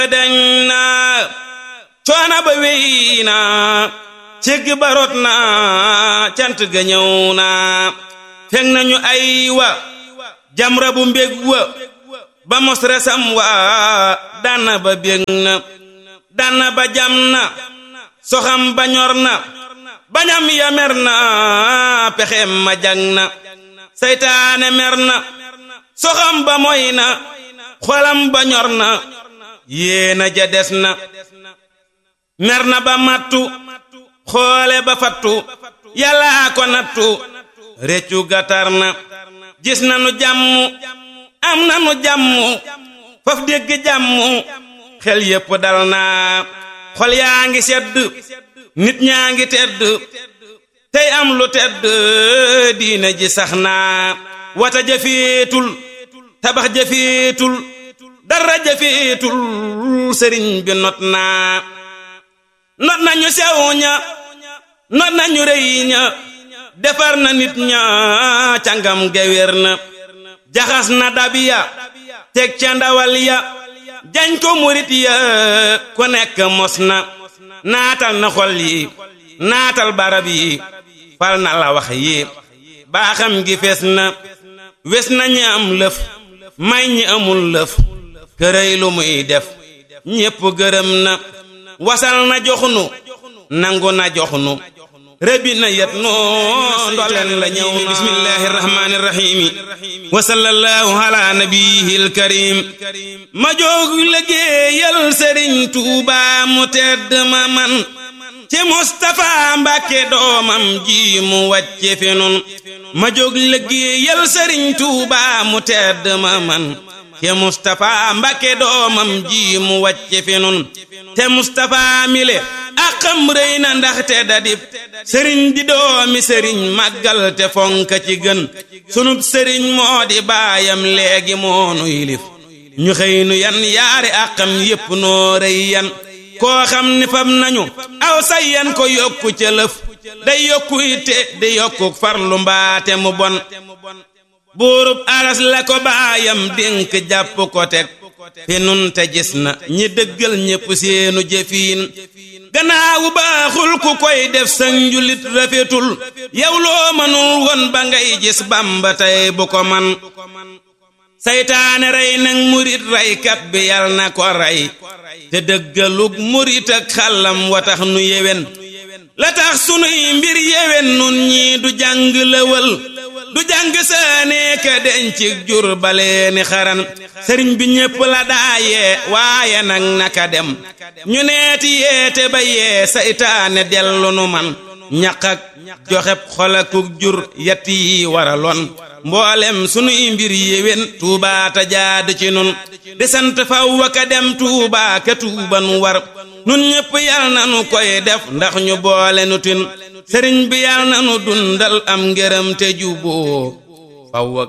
dañ na coona ba wéy na cégg ba rot na cant ga ñëw na fekk nañu ay wa jamra bu mbég wa ba mos resam wa dana ba bég na dana ba jam na soxam ba ñor na bañam ya mer na pexem ma jang na seytaane mer na soxam ba moy na xolam ba ñor na yéena ja des na mer na ba mattu xoole ba fattu yàllaa ko nattu réccu gatar na gis na nu jàmm am na nu jàmm faf dégg jàmm xel yépp dal na xol yaa ngi sedd nit ñaa ngi tedd tey am lu tedd diina ji sax na wata jafeetul tabax jafeetul dara jafeetul sëriñ bi not na not nañu sew ña not nañu rëy ña defar na nit ña cangam gewér na jaxas na dabiya teg ca ndawal ya jañ ko murit ya ku nekk mos na naatal na xol yi naatal barab yi fal na la wax yi baaxam gi fees na wes na ñi am lëf may ñi amul lëf kërëy lu muy def ñépp gërëm na wasal na joxnu nangu na joxnu rëbbi na yet noo ndoleen la ñëw na bismillahi rahmani rahimi wa sallallahu ala nabiyihi alkarim ma jóg liggéeyal sëriñ tuuba mu tedd ma man ci Mustapha Mbàkke doomam ji mu wàcce fi nun ma jóg liggéeyal sëriñ tuuba mu tedd ma man te Mustapha Mbàkke doomam ji mu wàcce fi nun te Mustapha mile akam rëy na ndaxte dadib sëriñ di doomi sëriñ màggal te fonka ci gën sunub sëriñ moo di baayam léegi moonu yilif ñu xëy nu yan yaari akam yépp noo rëy yan koo xam ni fam nañu aw sayyan ko yokku ca lëf day yokku itte di yokku farlu mbaate mu bon buurub aras la ko baayam dénk jàpp ko teg fi nun te gis na ñi dëggal ñépp seenu jëfiin gannaawu baaxul ku koy def sa njulit rafetul yow loo mënul woon ba ngay gis bamba tey bu ko man saytaane rey nag murit reykat bi yal na ko rey te dëggalug murit ak xàllam wa tax nu yewen la tax sunuy mbir yewen nun ñii du jàng lëwal du jàng saanee ka dencig jur baleeni xaran sëriñ bi ñépp la daayee waaye nag naka dem ñu neeti yeete ba yee saytaane dellu nu man ñaq ak joxeb xolakuk jur yett yi waraloon mboolem sunuy mbir yéwén tuubaa ta jaad ci nun di sant faw ka dem tuubaa ka tuuban war nun ñépp yal na nu koy def ndax ñu boole nu tin sëriñ bi yal na nu dundal am ngërëm te juboo faw